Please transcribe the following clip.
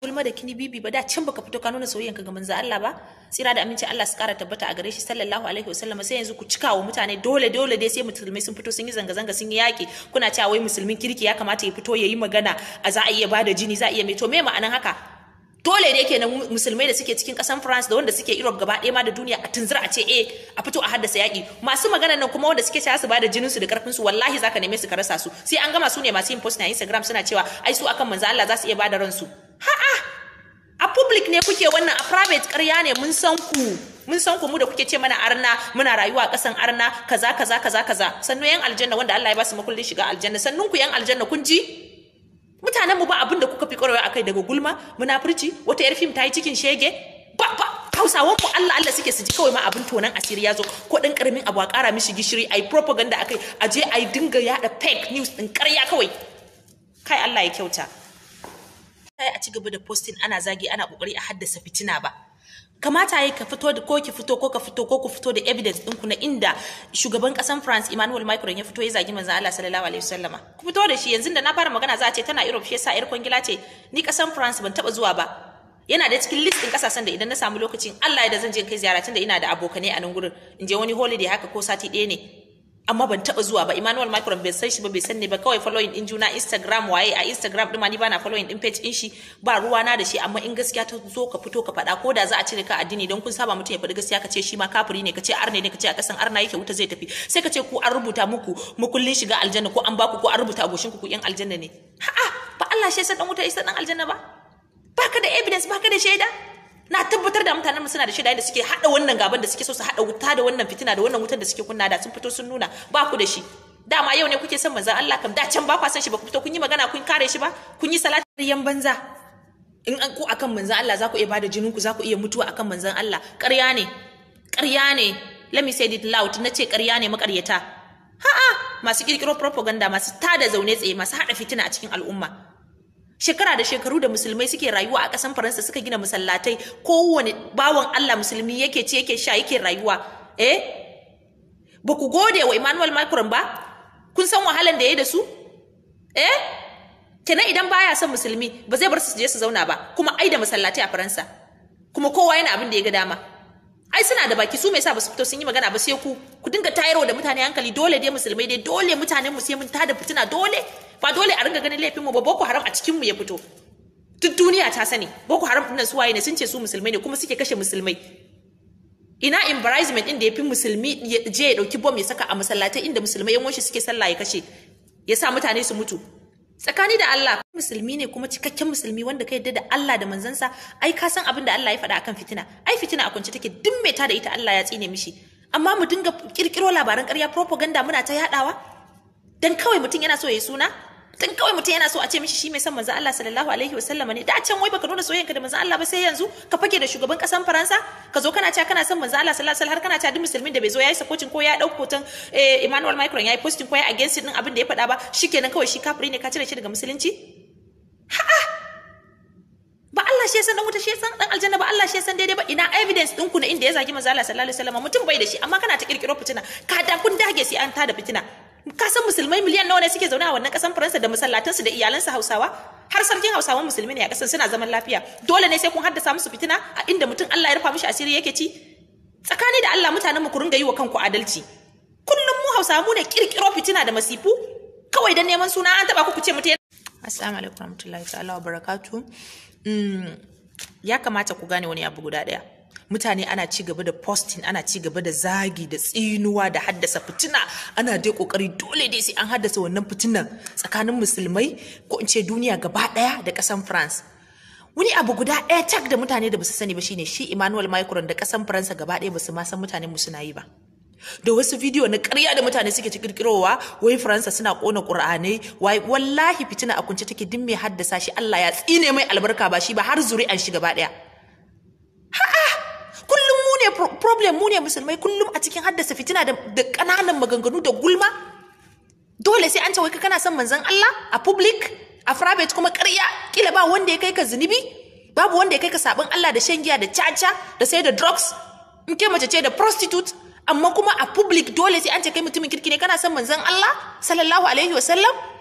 gulma da kini bibi ba da can baka fito ka nuna soyayyan ka ga manzo Allah ba tsira da aminci Allah su kara tabbata a gare shi sallallahu alaihi wasallam sai yanzu ku cika wa mutane dole dole dai sai musulmai sun fito sun yi zanga zanga sun yi yaki kuna cewa wai musulmin kirki ya kamata ya fito ya yi magana a za a iya bada jini za a iya mai to me ma'anan haka dole da yake na musulmai da suke cikin kasan France da wanda suke Europe gaba ɗaya ma da duniya a tunzura a ce eh a fito a haddasa yaƙi masu magana nan kuma wanda suke cewa su bada jinin su da karfin su wallahi zaka neme su ka rasa su sai an gama su ne masu yin post na Instagram suna cewa ai su akan manzo Allah za su iya bada ransu ha'a a public ne kuke wannan a private ƙarya ne mun san ku mun san ku mu da kuke ce mana arna muna rayuwa a ƙasan arna kaza kaza kaza kaza sannu yan aljanna wanda Allah ya ba su makullin shiga aljanna sannun ku yan aljanna kun ji mutanen mu ba abin da kuka fi ƙwarewa akai daga gulma munafurci wata yar fim ta yi cikin shege ba ba hausawan ku Allah Allah suke su ji kawai ma abin tonan asiri ya zo ko dan karamin abu a ƙara mishi gishiri ai propaganda akai a je ai dinga yada fake news din ƙarya kawai kai Allah ya kyauta sai a ci gaba da posting ana zagi ana kokari a haddasa fitina ba kamata yayi ka fito da ko ki fito ko ka fito ko ku fito da evidence ɗinku na inda shugaban ƙasan France Emmanuel Macron ya fito ya zagi manzon Allah sallallahu alaihi wasallama ku fito da shi yanzu da na fara magana za a ce tana Europe shi yasa yar kwangila ce ni ƙasan France ban taba zuwa ba yana da cikin list ɗin ƙasashen da idan na samu lokacin Allah ya da zan je kai ziyara tunda ina da abokanai a nan gurin in je wani holiday haka ko sati ɗaya ne amma ban taba zuwa ba Emmanuel Macron bai san shi ba bai san ne ba kawai following din juna Instagram waye a Instagram din ma ni bana following din page din shi ba ruwa na da shi amma in gaskiya ta zo ka fito ka faɗa ko da za a cire ka addini don kun saba mutum ya faɗi gaskiya ka ce shi ma kafiri ne ka ce arne ne ka ce a kasan arna yake wuta zai tafi sai ka ce ku an rubuta muku mukullin shiga aljanna ko an baku ko an rubuta agoshin ku ku yan aljanna ne ha'a ba Allah shi ya dan wuta isa dan aljanna ba baka da evidence baka da shaida na tabbatar da mutanen suna da shida da suke hada wannan gaban da suke so su hada wuta da wannan fitina da wannan wutar da suke kunna da sun fito sun nuna ba ku da shi dama yau ne kuke son manzon Allah kam da can ba ku san shi ba ku fito kun yi magana kun kare shi ba kun yi salati yan banza in an ku akan manzon Allah za ku iya bada jinin ku za ku iya mutuwa akan manzon Allah ƙarya ne ƙarya ne let me say it loud na ce ƙarya ne makaryata ha'a masu kirkiro propaganda masu tada zaune tsaye masu hada fitina a cikin al'umma shekara da shekaru da musulmai suke rayuwa a ƙasan faransa suka gina masallatai kowane bawan allah musulmi yake ci yake sha yake rayuwa eh ba ku gode wa emmanuel macron ba kun san wahalan da ya da su eh kenan idan baya son musulmi ba zai bar su je su zauna ba kuma ai da masallatai a faransa kuma kowa yana abin da ya ga dama ai suna da baki su me yasa ba su fito sun yi magana ba sai ku ku dinga tayarwa da mutane hankali dole dai musulmai dai dole mutanen mu sai mun tada fitina dole ba dole a ringa ganin laifin mu ba boko haram a cikin mu ya fito duk duniya ta sani boko haram dinnan su waye ne sun ce su musulmai ne kuma suke kashe musulmai ina embarrassment din da yafi musulmi ya je ya dauki bom ya saka a masallatai inda musulmai yan suke sallah ya kashe ya sa mutane su mutu tsakani da Allah musulmi ne kuma cikakken musulmi wanda ka yadda da Allah da manzansa ai ka san abin da Allah ya faɗa akan fitina ai fitina a kwance take duk mai ta da ita Allah ya tsine mishi amma mu dinga kirkiro labaran ƙarya propaganda muna ta yadawa dan kawai mutum yana so ya yi suna dan kawai mutum yana so a ce mishi shi mai son manzo Allah sallallahu alaihi wasallam ne da can wai baka nuna soyayyanka da manzo Allah ba sai yanzu ka fake da shugaban kasan Faransa ka zo kana cewa kana son manzo Allah sallallahu alaihi wasallam har kana cewa duk musulmin da bai zo yayi sakocin ko ya dauko hoton Emmanuel Macron yayi posting ko ya against din abin da ya faɗa ba shikenan kawai shi kafiri ne ka cire shi daga musulunci ha'a ba Allah shi ya san dan wuta shi ya san dan aljanna ba Allah shi ya san daidai ba ina evidence ɗinku na inda ya zagi manzo Allah sallallahu alaihi wasallam mutum bai da shi amma kana ta kirkiro fitina ka da kun dage sai an tada fitina ka san musulmai miliyan nawa ne suke zaune a wannan kasan Faransa da masallatansu da iyalansu Hausawa har sarkin Hausawan musulmi ne a kasan suna zaman lafiya dole ne sai kun haddasa musu fitina a inda mutum Allah ya rufa mishi asiri yake ci tsakani da Allah mutanen mu ku ringa yi wa kanku adalci kullum mu Hausawa mu ne kirkiro fitina da masifu kawai dan neman suna an taba ku ku ce mutum Assalamu alaikum warahmatullahi ta'ala wabarakatuh ya kamata ku gane wani abu guda daya mutane ana ci gaba da posting ana ci gaba da zagi da tsinuwa da haddasa fitina ana dai kokari dole dai sai an haddasa wannan fitinan tsakanin musulmai ko in ce duniya gaba daya da kasan France wani abu guda ɗaya tak da mutane da basu sani ba shine shi Emmanuel Macron da kasan Faransa gaba ɗaya basu ma san mutanen mu suna yi ba da wasu bidiyo na ƙarya da mutane suke ci kirkirowa wai Faransa suna kona Qur'anai wai wallahi fitina a kunce take din mai haddasa shi Allah ya tsine mai albarka ba shi ba har zuri'an shi gaba ɗaya kullum mu ne problem mu ne musulmai kullum a cikin haddasa fitina da ƙananan maganganu da gulma dole sai an ce wai kana son manzon Allah a public a private kuma ƙarya kila ba wanda ya kai ka zunubi babu wanda ya kai ka sabon Allah da shan giya da caca da sai da drugs in ke mace ce da prostitute amma kuma a public dole sai an ce kai mutumin kirki ne kana son manzon Allah sallallahu alaihi wasallam